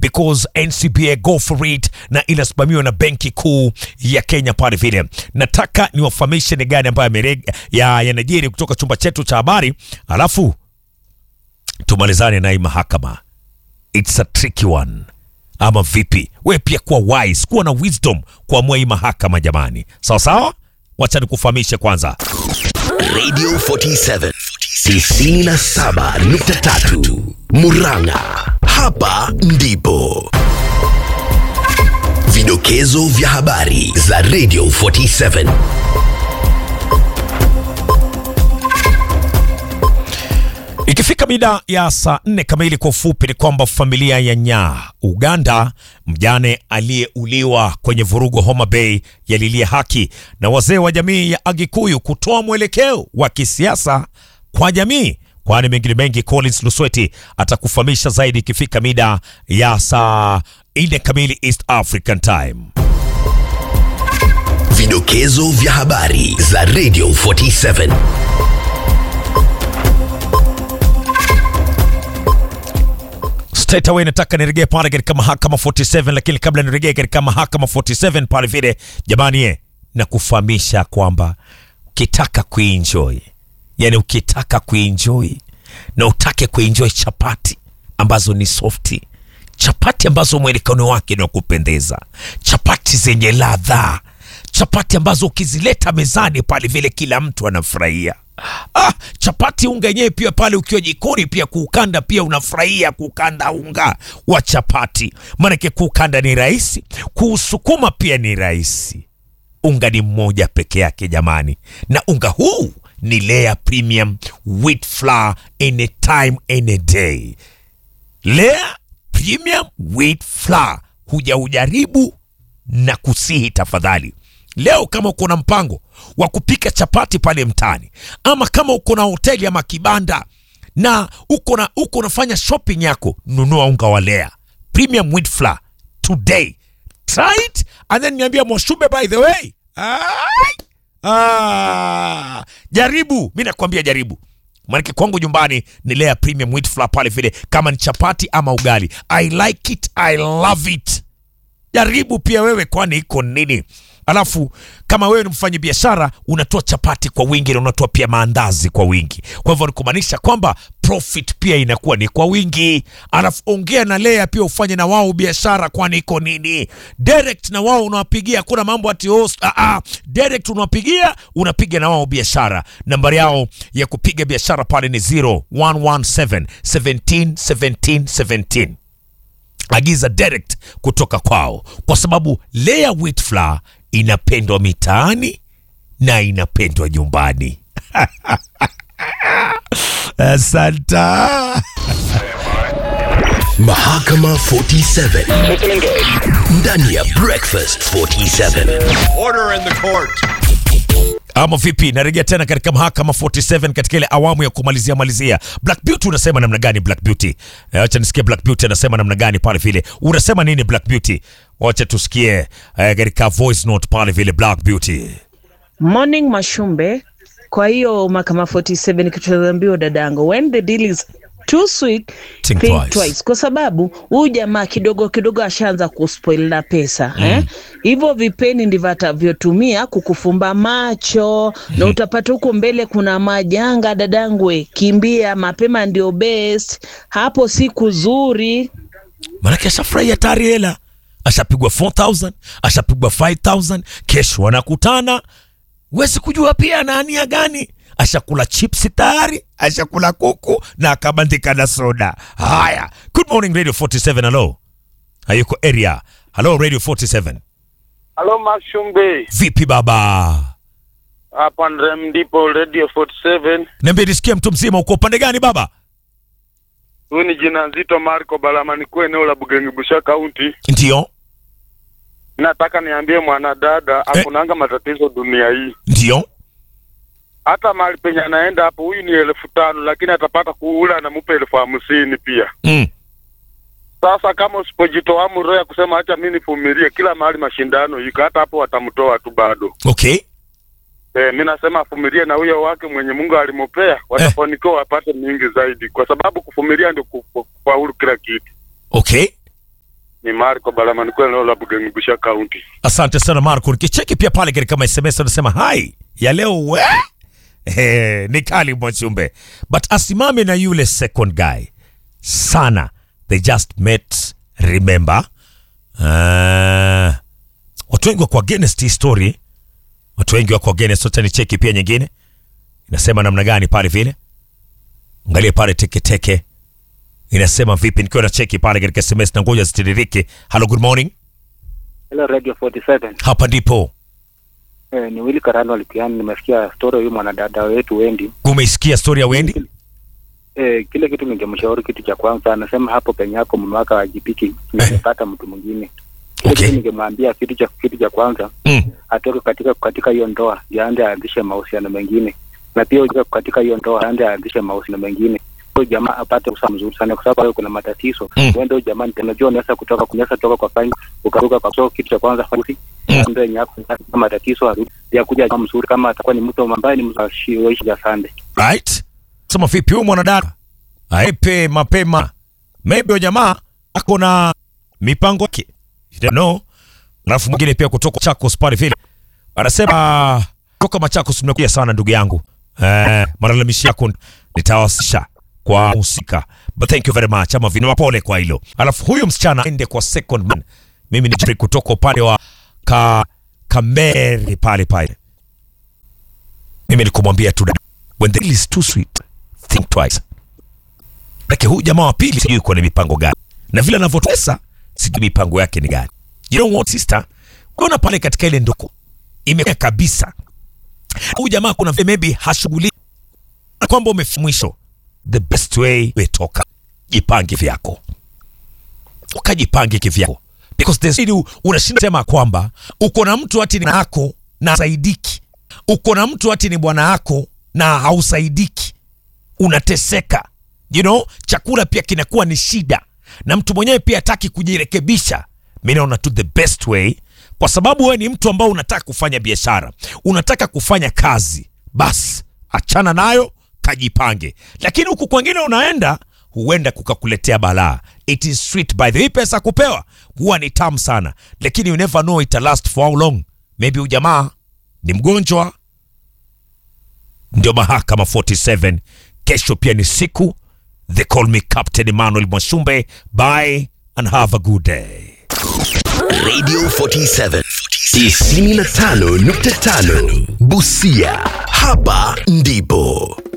because NCBA go for it na inasimamiwa na benki kuu ya Kenya pale vile. Nataka niwafahamishe ni gani ambayo yamere- ya yanajiri kutoka chumba chetu cha habari, alafu tumalizane na hii mahakama. It's a tricky one ama vipi? We pia kuwa wise, kuwa na wisdom kuamua hii mahakama jamani, sawa sawa. Wacha nikufahamishe kwanza. Radio 47 97.3 Murang'a. Hapa ndipo vidokezo vya habari za Radio 47. Ikifika mida ya saa nne kamili, kwa ufupi ni kwamba familia ya Nyaa Uganda, mjane aliyeuliwa kwenye vurugu Homa Bay, yalilia haki na wazee wa jamii ya Agikuyu kutoa mwelekeo wa kisiasa kwa jamii. Kwani mengine mengi, Collins Lusweti atakufahamisha zaidi ikifika mida ya saa nne kamili East African Time. Vidokezo vya habari za Radio 47. Straight away nataka nirejee pale katika mahakama 47, lakini kabla nirejee katika mahakama 47 pale vile, jamani, ye na kufahamisha kwamba ukitaka kuenjoy, yani ukitaka kuenjoy na utake kuenjoy chapati ambazo ni softi, chapati ambazo mwelekano wake ni wa kupendeza, chapati zenye ladha, chapati ambazo ukizileta mezani pale vile kila mtu anafurahia. Ah, chapati unga yenyewe pia pale ukiwa jikoni pia kuukanda pia unafurahia kuukanda unga wa chapati, maanake kuukanda ni rahisi, kuusukuma pia ni rahisi. Unga ni mmoja peke yake jamani, na unga huu ni Lea Premium Wheat Flour anytime any day. Lea Premium Wheat Flour, huja ujaribu na kusihi tafadhali. Leo kama uko na mpango wa kupika chapati pale mtaani, ama kama uko na hoteli ama kibanda na uko na uko unafanya shopping yako, nunua unga wa Lea Premium Wheat Flour today. Try it and then niambia Mwashube, by the way. Ai! Ah, jaribu, mi nakwambia jaribu, maanake kwangu nyumbani ni Lea Premium Wheat Flour pale vile, kama ni chapati ama ugali. I like it, I love it. Jaribu pia wewe, kwani iko nini? Alafu kama wewe ni mfanya biashara unatoa chapati kwa wingi na unatoa pia maandazi kwa wingi, kwa hivyo ni kumaanisha kwamba profit pia inakuwa ni kwa wingi. Alafu ongea na Lea pia ufanye na wao biashara, kwani iko nini? Direct na wao unawapigia, kuna mambo ati host. Ah, ah, direct unawapigia, unapiga na wao biashara. Nambari yao ya kupiga biashara pale ni 0117 17 17 17 agiza direct kutoka kwao, kwa sababu Lea Wheat Flour inapendwa mitaani na inapendwa nyumbani. Asanta. Mahakama 47 ndani ya Breakfast 47. Order in the court. Ama vipi? Narejea tena katika mahakama 47 katika ile awamu ya kumalizia malizia. Black Beauty unasema namna gani Black Beauty? Eh, Acha nisikie Black Beauty anasema namna gani pale vile. Unasema nini Black Beauty? Wacha tusikie eh, katika voice note pale vile Black Beauty. Morning Mashumbe. Kwa hiyo mahakama 47 kichoambiwa dadangu, when the deal is too sweet Think think, twice. twice. kwa sababu huyu jamaa kidogo kidogo ashaanza kuspoil na pesa eh? Hivyo vipeni ndivyo atavyotumia kukufumba macho na utapata huko mbele kuna majanga dadangu, we, kimbia mapema ndio best, hapo siku zuri. Maanake ashafurahia tayari hela, ashapigwa 4000 ashapigwa 5000 kesho wanakutana, huwezi kujua pia anaania gani. Ashakula chipsi tayari, ashakula kuku na akabandika na soda. Haya, good morning Radio 47. Hello, hayuko area. Hello Radio 47, Halo Mashumbe, vipi baba? hapa Ndrem ndipo Radio 47. Niambie nisikie, mtu mzima, uko upande gani baba? Huyu ni jina nzito Marco Balama, nikuwa eneo la Bugengi Busha County. Ndio, Nataka niambie mwanadada hakunanga matatizo dunia hii, ndio, hata mahali penye anaenda hapo, huyu ni elfu tano lakini atapata kuula anamupa elfu hamsini pia. mm. Sasa kama usipojitoa roho ya kusema acha mimi nivumilie, kila mahali mashindano iko, hata hapo watamtoa tu bado. Okay, Eh, mi nasema avumilie na huyo wake mwenye Mungu alimopea, watafanikiwa wapate mingi zaidi, kwa sababu kuvumilia ndio ku- ku- kufaulu kila kitu. okay. ni Marco Balamani kwa eneo la Bugengibusha County. Asante sana Marco. Nikicheki pia pale katika SMS anasema hai ya leo we eh, ni kali Mwachumbe, but asimame na yule second guy sana. They just met remember. Uh, watu wengi wako against hii story, watu wengi wako against. Wacha nicheki pia nyingine inasema namna gani pale vile, angalia pale teketeke inasema vipi, nikiwa na cheki pale katika SMS na ngoja zitiririke. Hello, good morning, Hello Radio 47. hapa ndipo Eh, ni Willy Karano Lipiani. Nimesikia story huyu mwanadada wetu Wendi. Umeisikia story ya Wendy? Eh, kile kitu ningemshauri kitu cha kwanza, anasema hapo penye yako mume wake hajipiki, nimepata mtu mwingine. Kile Okay. kitu ningemwambia kitu cha kitu cha kwanza Mm. atoke katika katika hiyo ndoa, yaende aanzishe mahusiano mengine, na pia ujue katika hiyo ndoa aende aanzishe mahusiano mengine huyo jamaa apate usawa mzuri sana, kwa sababu kuna matatizo Mm. uende huyo jamaa, unajua unaweza kutoka unaweza toka kwa fine ukaruka kwa so, kitu cha kwanza fasi Mm. ndio yenye hapo kama matatizo arudi ya kuja jamaa mzuri, kama atakuwa ni mtu ambaye ni mzashi ya sande Right? Sema vipi huyu mwanadada? Aepe mapema. Maybe huyo jamaa ako na mipango yake. You don't know. Alafu mwingine pia kutoka Chakos pale vile. Anasema toka Machakos mmekuja sana ndugu yangu. Eh, malalamishi yako nitawasisha kwa husika. But thank you very much. Ama vina pole kwa hilo. Alafu huyu msichana ende kwa second man. Mimi ni Jeffrey kutoka upande wa ka Kameri pale pale. Mimi nikumwambia tu dada, when the deal is too sweet think twice. Lakini huyu jamaa wa pili sijui kwa ni mipango gani, na vile anavyotesa sijui mipango yake ni gani. You know what sister, unaona pale katika ile ndoko imekuwa kabisa, huyu jamaa kuna vile maybe hashughuliki na kwamba umefika mwisho. The best way wetoka, jipange vyako, ukajipange kivyako because there's ili unashinda sema kwamba uko na mtu ati ni yako na saidiki, uko na mtu ati ni bwana yako na hausaidiki, unateseka. You know, chakula pia kinakuwa ni shida, na mtu mwenyewe pia hataki kujirekebisha. Mi naona tu the best way, kwa sababu wewe ni mtu ambao unataka kufanya biashara, unataka kufanya kazi, basi achana nayo, kajipange. Lakini huku kwengine unaenda huenda kukakuletea balaa. It is sweet by the way, pesa kupewa huwa ni tamu sana, lakini you never know it last for how long. Maybe huyu jamaa ni mgonjwa. Ndio mahakama 47 kesho pia ni siku. They call me Captain Emmanuel Mwashumbe. Bye and have a good day. Radio 47 95.5 Busia. Hapa ndipo